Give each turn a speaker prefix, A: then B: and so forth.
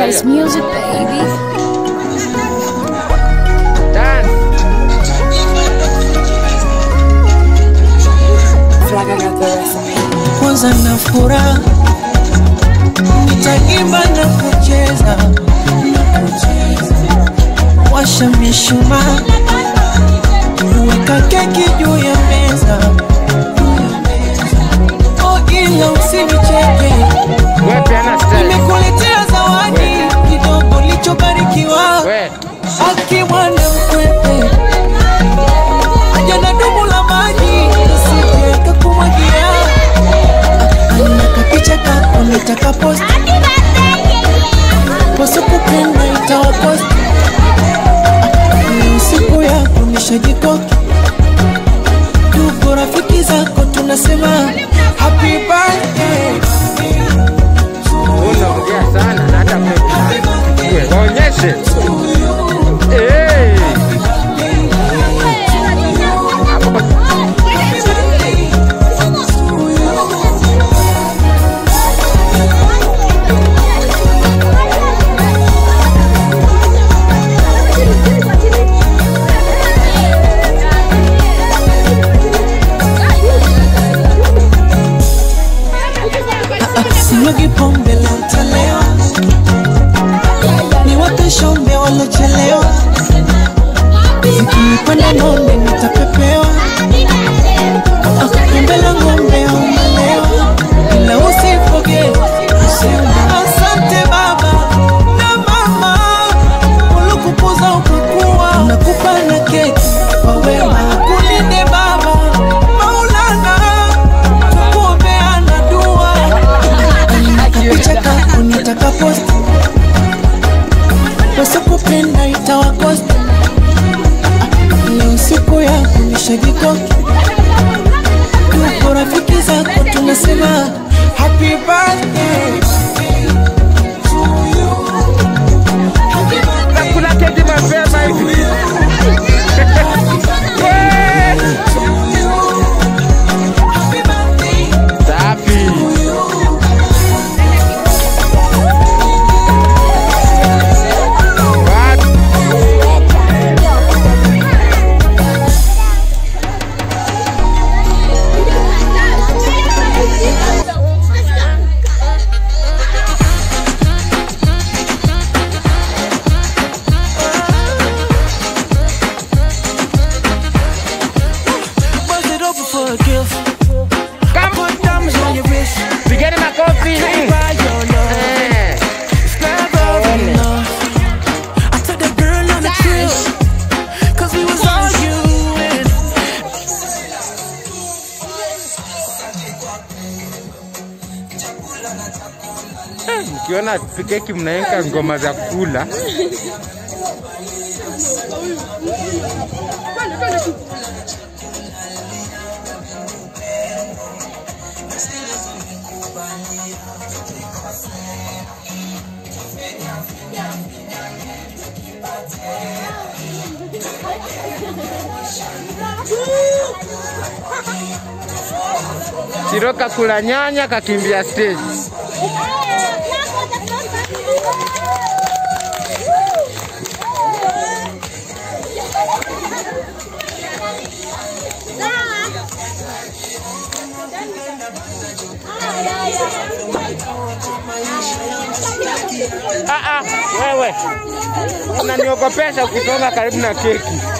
A: It's music, baby.
B: Dance.
C: kwanza na furaha nitaimba na kucheza washa mishumaa weka keki juu ya meza oh, ila usinicheke
B: We piana style.
C: nimekuletea zawadi kidogo lichobarikiwa
B: We.
C: aki mwana mkwepe aja na dumu la maji usije akakumwagia anakapicha kako nitakapost wasokupenda itawapost ni siku yako nishajikoki tuko rafiki zako tunasema happy birthday
B: Unaongea sana na hata pepe. We, Waonyeshe. Eh.
C: sinyugi pombe la utalewa ni wape shombe walochelewa zikinipanda nonde nitapepewa Ah, pombe la ng'ombe au malewa ila usifoge kusema asante baba na mama ulikupuza ukakua nakupa na keki kwa wema kulinde baba maulana tukuombeana dua kapicha kako nitakaposti wasokupenda itawakosti leo siku yako nishajikoki tuko rafiki zako tunasema happy birthday
B: Nakula keki mapema hivi. We. Safi. What?
C: Bust it open for a gift.
B: Come.
C: Put diamonds on your wrist.
B: Pigeni makofi.
C: Buy your love.
B: Eh.
C: It's never enough. I took that girl on a trip. Cause we was arguing.
B: Mkiona keki mnaenka ngoma za kula. Siroka kula nyanya kakimbia stage. Ah, ah, wewe unaniogopesha kusonga karibu na keki.